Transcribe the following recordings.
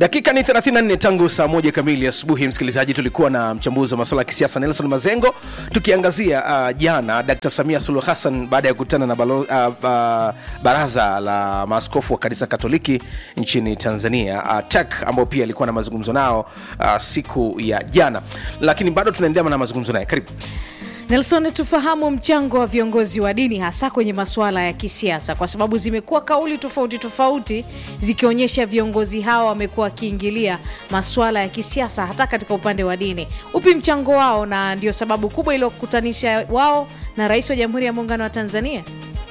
dakika ni 34 tangu saa moja kamili asubuhi msikilizaji tulikuwa na mchambuzi wa masuala ya kisiasa nelson mazengo tukiangazia uh, jana dkt samia suluh hassan baada ya kukutana na balo, uh, uh, baraza la maaskofu wa kanisa katoliki nchini tanzania uh, tek ambao pia alikuwa na mazungumzo nao uh, siku ya jana lakini bado tunaendelea na mazungumzo naye karibu Nelson, tufahamu mchango wa viongozi wa dini hasa kwenye masuala ya kisiasa, kwa sababu zimekuwa kauli tofauti tofauti zikionyesha viongozi hawa wamekuwa wakiingilia masuala ya kisiasa hata katika upande wa dini. Upi mchango wao, na ndio sababu kubwa iliyokutanisha wao na Rais wa Jamhuri ya Muungano wa Tanzania?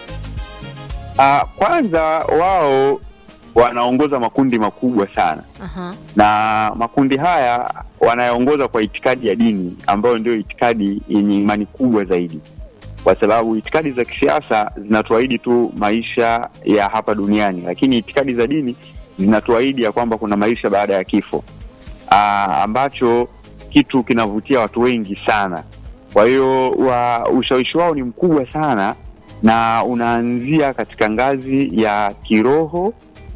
Uh, kwanza wao wanaongoza makundi makubwa sana Aha. na makundi haya wanayaongoza kwa itikadi ya dini ambayo ndio itikadi yenye imani kubwa zaidi, kwa sababu itikadi za kisiasa zinatuahidi tu maisha ya hapa duniani, lakini itikadi za dini zinatuahidi ya kwamba kuna maisha baada ya kifo, aa, ambacho kitu kinavutia watu wengi sana. Kwa hiyo wa ushawishi wao ni mkubwa sana na unaanzia katika ngazi ya kiroho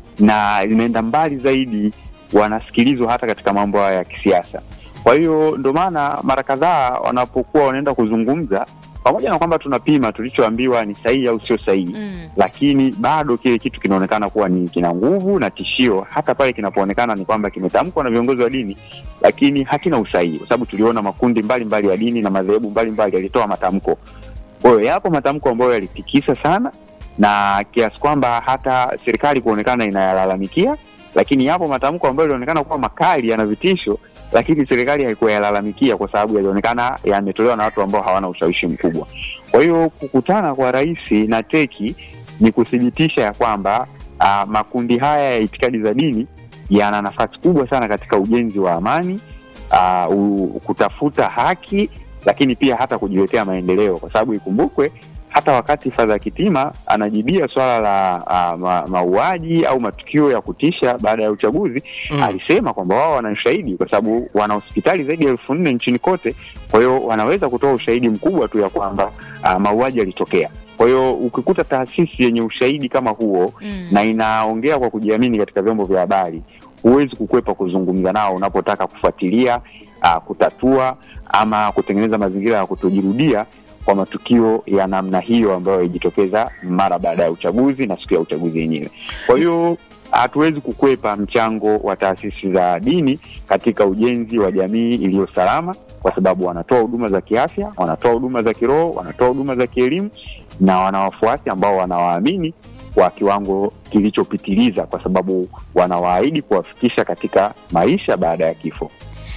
na linaenda mbali zaidi, wanasikilizwa hata katika mambo haya ya kisiasa. Kwa hiyo ndo maana mara kadhaa wanapokuwa wanaenda kuzungumza, pamoja na kwamba tunapima tulichoambiwa ni sahihi au sio sahihi Mm. lakini bado kile kitu kinaonekana kuwa ni kina nguvu na tishio, hata pale kinapoonekana ni kwamba kimetamkwa na viongozi wa dini, lakini hakina usahihi, kwa sababu tuliona makundi mbalimbali ya dini na madhehebu mbalimbali yalitoa matamko. Kwa hiyo yapo matamko ambayo yalitikisa sana na kiasi kwamba hata serikali kuonekana inayalalamikia, lakini yapo matamko ambayo yalionekana kuwa makali, yana vitisho, lakini serikali haikuwa yalalamikia kwa sababu yalionekana yametolewa na watu ambao hawana ushawishi mkubwa. Kwa hiyo kukutana kwa rais na teki ni kuthibitisha ya kwamba uh, makundi haya ya itikadi za dini yana nafasi kubwa sana katika ujenzi wa amani uh, u, kutafuta haki, lakini pia hata kujiletea maendeleo, kwa sababu ikumbukwe hata wakati Fadha Kitima anajibia swala la uh, ma, mauaji au matukio ya kutisha baada ya uchaguzi Mm. alisema kwamba wao wana ushahidi kwa sababu wana hospitali zaidi ya elfu nne nchini kote. Kwa hiyo wanaweza kutoa ushahidi mkubwa tu ya kwamba uh, mauaji yalitokea. Kwa hiyo ukikuta taasisi yenye ushahidi kama huo Mm. na inaongea kwa kujiamini katika vyombo vya habari, huwezi kukwepa kuzungumza nao unapotaka kufuatilia uh, kutatua ama kutengeneza mazingira ya kutojirudia kwa matukio ya namna hiyo ambayo yalijitokeza mara baada ya uchaguzi na siku ya uchaguzi yenyewe. Kwa hiyo hatuwezi kukwepa mchango wa taasisi za dini katika ujenzi wa jamii iliyo salama, kwa sababu wanatoa huduma za kiafya, wanatoa huduma za kiroho, wanatoa huduma za kielimu na wana wafuasi ambao wanawaamini kwa kiwango kilichopitiliza, kwa sababu wanawaahidi kuwafikisha katika maisha baada ya kifo.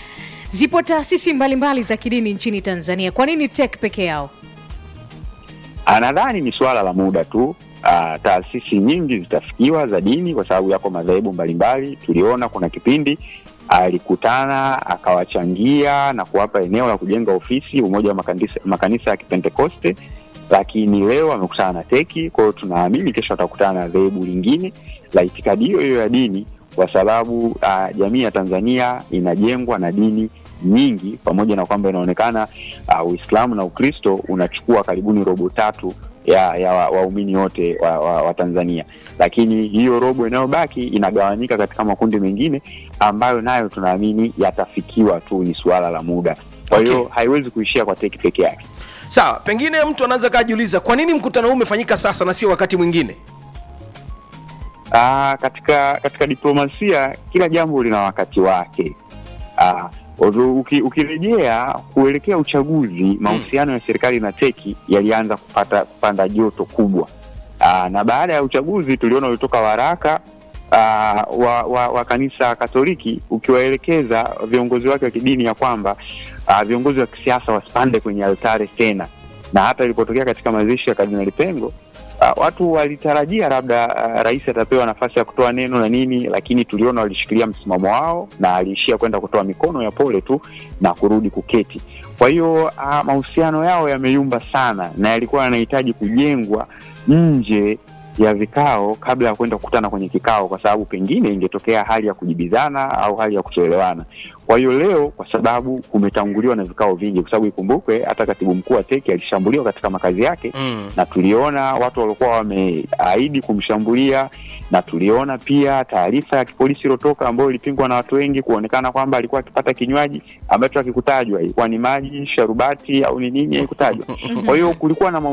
Zipo taasisi mbalimbali za kidini nchini Tanzania, kwa nini TEC peke yao? Ah, Nadhani ni suala la muda tu. Ah, taasisi nyingi zitafikiwa za dini kwa sababu yako madhehebu mbalimbali. Tuliona kuna kipindi alikutana akawachangia na kuwapa eneo la kujenga ofisi umoja wa makanisa, makanisa ya Kipentekoste, lakini leo amekutana na teki. Kwa hiyo tunaamini kesho atakutana na dhehebu lingine la itikadi hiyo hiyo ya dini, kwa sababu ah, jamii ya Tanzania inajengwa na dini nyingi, pamoja na kwamba inaonekana uh, Uislamu na Ukristo unachukua karibuni robo tatu ya ya wa- waumini wote wa, wa, wa Tanzania, lakini hiyo robo inayobaki inagawanyika katika makundi mengine ambayo nayo tunaamini yatafikiwa tu, ni suala la muda. Kwa hiyo Okay. haiwezi kuishia kwa teki peke yake. sawa pengine mtu anaweza kajiuliza kwa nini mkutano huu umefanyika sasa na sio wakati mwingine Aa, katika katika diplomasia kila jambo lina wakati wake. Aa, although uki, ukirejea kuelekea uchaguzi, mahusiano ya serikali na teki yalianza kupata kupanda joto kubwa. Aa, na baada ya uchaguzi tuliona ulitoka waraka aa, wa, wa, wa kanisa Katoliki ukiwaelekeza viongozi wake wa kidini ya kwamba aa, viongozi wa kisiasa wasipande kwenye altare tena, na hata ilipotokea katika mazishi ya Kardinali Pengo Uh, watu walitarajia labda uh, rais atapewa nafasi ya kutoa neno na nini, lakini tuliona walishikilia msimamo wao na aliishia kwenda kutoa mikono ya pole tu na kurudi kuketi. Kwa hiyo uh, mahusiano yao yameyumba sana na yalikuwa yanahitaji kujengwa nje ya vikao kabla ya kwenda kukutana kwenye kikao, kwa sababu pengine ingetokea hali ya kujibizana au hali ya kutoelewana. Kwa hiyo leo, kwa sababu kumetanguliwa na vikao vingi, kwa sababu ikumbukwe hata katibu mkuu wa teki alishambuliwa katika makazi yake Mm. na tuliona watu waliokuwa wameahidi kumshambulia, na tuliona pia taarifa ya kipolisi iliyotoka ambayo ilipingwa na watu wengi, kuonekana kwamba alikuwa akipata kinywaji ambacho hakikutajwa, ilikuwa ni maji, sharubati au ni nini, haikutajwa. Kwa hiyo kulikuwa na